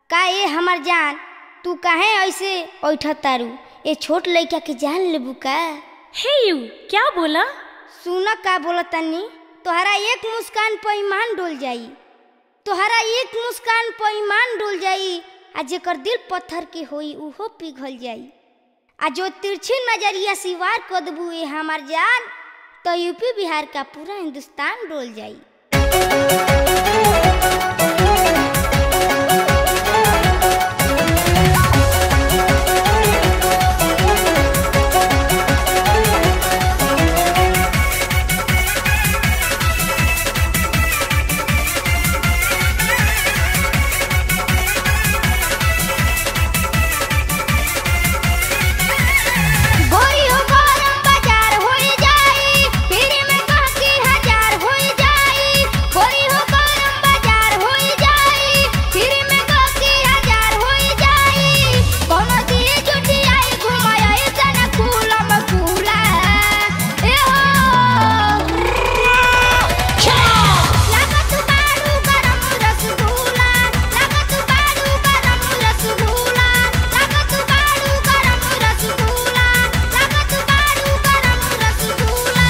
का ए हमर जान तू काहे ऐसे ऐठ तारू ए छोट लइका के जान लेबू का हे यू क्या बोला सुन का बोलतानी तोहरा एक मुस्कान पर ईमान डोल जाई तोहरा एक मुस्कान पर ईमान डोल जाई आ जेकर दिल पत्थर के होई उहो पिघल जाई आ जो तिरछी नजरिया सिवार कर देबू ए हमार जान तो यूपी बिहार का पूरा हिंदुस्तान डोल जाई गोरी हो गरम बाजार होई जाई पीढ़ी में कह की हजार होई जाई गोरी हो गरम बाजार होई जाई पीढ़ी में कह की हजार होई जाई कोनो दी जुटी आई घुमाई तना कूलम कूला ए हो लागत बारू गरम रसगुल्ला लागत बारू गरम रसगुल्ला लागत बारू गरम रसगुल्ला लागत बारू गरम रसगुल्ला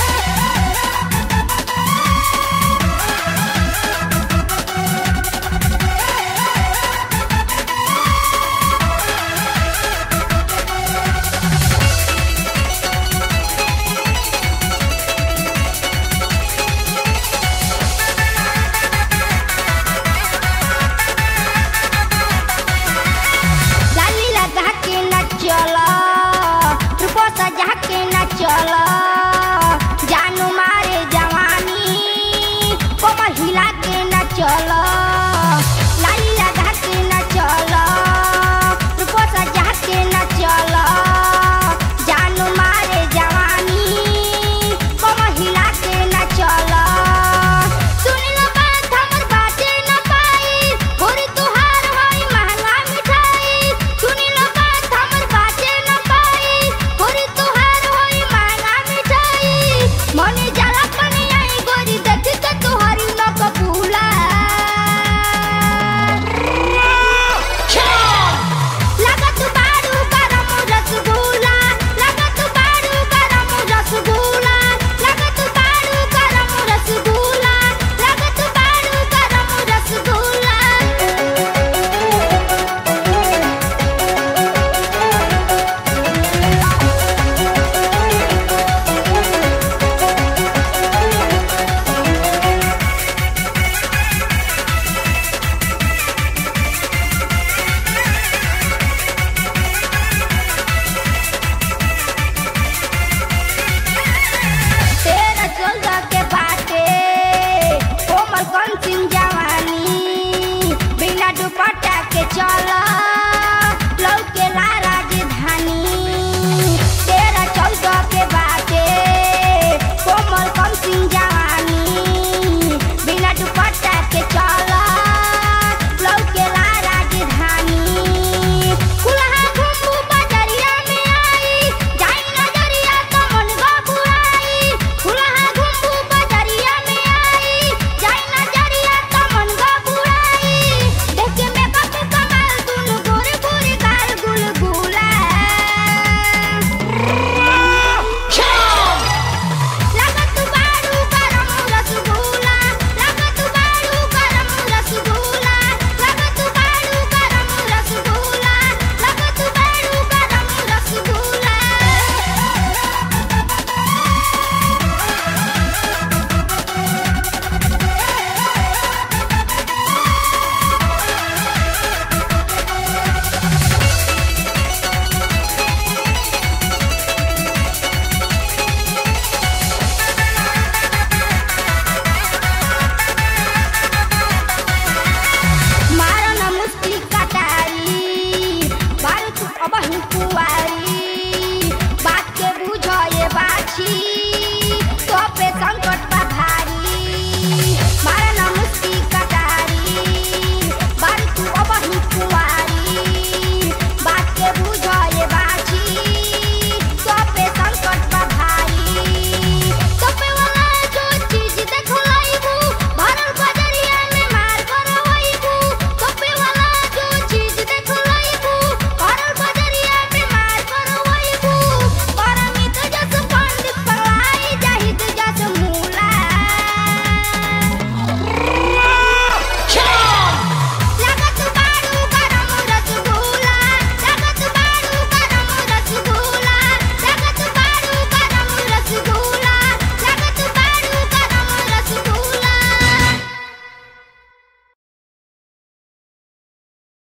लाली लगा के न चलो रूपो सजा के न चलो जानू मारे जवानी कोमर हिला के न चलो लाली लगा के न चलो रूपो सजा के न चलो जानू मारे जवानी कोमर हिला के न चलो सुन लो बात हमर बाटे न पाई गोरी तुहार होई महंगा मिठाई सुन लो बात हमर बाटे न पाई गोरी तुहार होई महंगा मिठाई मने जाला कने आई गोरी देख के तुहारी न कबूला लागत बारू गरम रसगुल्ला लागत बारू गरम रसगुल्ला लागत बारू गरम रसगुल्ला लागत बारू गरम रसगुल्ला तेरा चौदह के बाटे कोमल कौन सिंह जवानी बिना दुपट्टा के चला